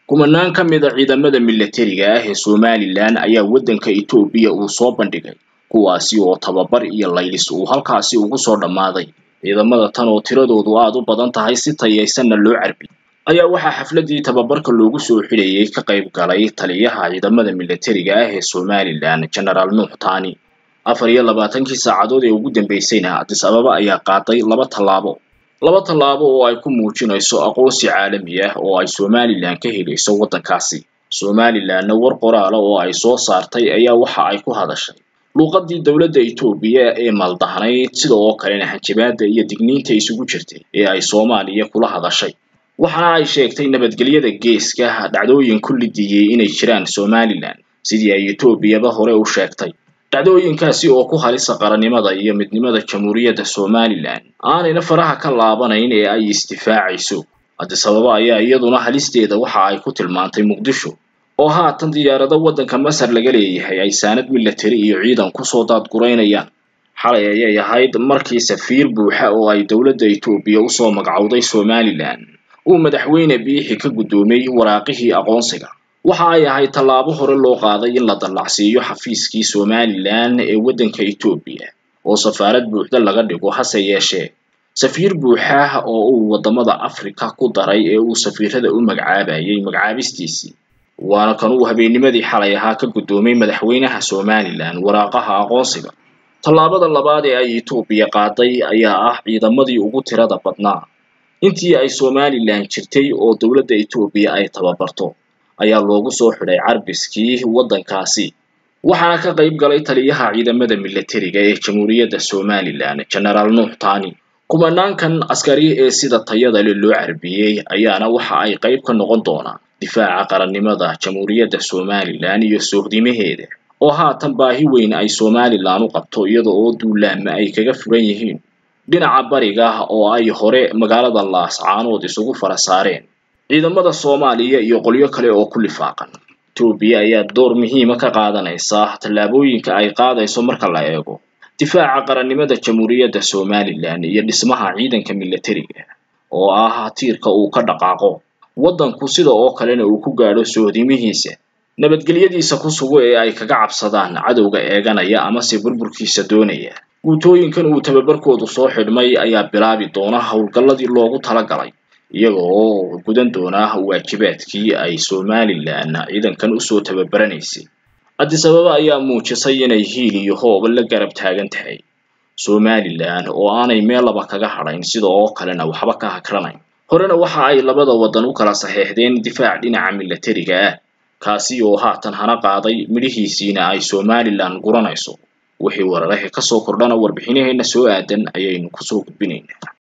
kumanaan ka mid a ciidamada milatariga ah ee somalilan ayaa waddanka etoobiya uu soo bandhigay kuwaasi oo tababar iyo laylis uu halkaasi ugu soo dhammaaday ciidamada tan oo tiradoodu aad u badan tahay si tayaysanna loo carbiyey ayaa waxaa xafladii tababarka loogu soo xidhayay ka qayb galay taliyaha ciidamada milatariga ah ee somalilan genaraal nuux taani afar iyo labaatankii saacadood ee ugu dambeysayna adis ababa ayaa qaaday laba tallaabo laba tallaabo oo ay ku muujinayso aqoonsi caalami ah oo ay somalilan ka helayso waddankaasi somalilanna war qoraala oo ay soo saartay ayaa waxa ay ku hadashay luuqadii dowladda etoobiya ee maldahnayd sida oo kalena hanjabaada iyo digniinta isugu jirtay ee ay soomaaliya kula hadashay waxaana ay sheegtay nabadgelyada geeska dhacdooyin ku lidiyey inay jiraan somalilan sidii ay etoobiyaba hore u sheegtay dhacdooyinkaasi oo ku halisa qarannimada iyo midnimada jamhuuriyadda somalilan aanayna faraha ka laabanayn ee ay isdifaacayso addis ababa ayaa iyaduna halisteeda waxa ay ku tilmaantay muqdisho oo haatan diyaarado waddanka masar laga leeyahay ay saanad milatari iyo ciidan kusoo daadguraynayaan xalay ayay ahayd markii safiir buuxa oo ay dowladda etoobiya usoo magacowday somalilan uu madaxweyne biixi ka guddoomiyey waraaqihii aqoonsiga waxa ay ahayd tallaabo hore loo qaaday in la dallacsiiyo xafiiskii somalilan ee waddanka etoobiya oo safaarad buuxda laga dhigo hase yeeshee safiir buuxa oo uu waddamada afrika ku daray ee uu safiirada u magacaabayay magacaabistiisii waana kan uu habeennimadii xalay ahaa ka guddoomay madaxweynaha somalilan waraaqaha aqoonsiga tallaabada labaad ee ay etoobiya qaaday ayaa ah ciidamadii ugu tirada badnaa intii ay somalilan jirtay oo dowladda etoobiya ay tababarto ayaa loogu soo xidhay carbiskii waddankaasi waxaana ka qayb galay taliyaha ciidamada milatariga ee jamhuuriyadda somalilan genaraal nuux taani kumanaankan askari ee sida tayada le loo carbiyey ayaana waxa ay qayb ka noqon doonaan difaaca qarannimada jamhuuriyadda somalilan iyo sohdimaheeda oo haatan baahi weyn ay somalilan u qabto iyada oo duulaama ay kaga furan yihiin dhinaca bariga oo ay hore magaalada laascaanood isugu fara saareen ciidamada soomaaliya iyo qolyo kale oo ku lifaaqan etoobiya ayaa door muhiima ka qaadanaysa tallaabooyinka ay qaadayso marka la eego difaaca qarannimada jamhuuriyadda somalilan iyo dhismaha ciidanka milatariga oo ah tiirka uu ka dhaqaaqo waddanku sida oo kalena uu ku gaadho sohdimihiisa nabadgelyadiisa ku sugo ee ay kaga cabsadaan cadowga eeganaya amase burburkiisa doonaya guutooyinkan uu tababarkoodu soo xidhmay ayaa bilaabi doona howlgalladii loogu talagalay iyaga oo gudan doona waajibaadkii ay somalilan ciidankan usoo tababaranaysay addis ababa ayaa muujisay inay hiil iyo hooba la garab taagan tahay somalilan oo aanay meel laba kaga hadhayn sida oo kalena waxba ka hakranayn horena waxa ay labada waddan u kala saxeexdeen difaac dhinaca milatariga ah kaasi oo haatan hana qaaday midhihiisiina ay somalilan guranayso wixii wararahe kasoo kordhana warbixinaheena soo aadan ayaynu kusoo gudbinaynaa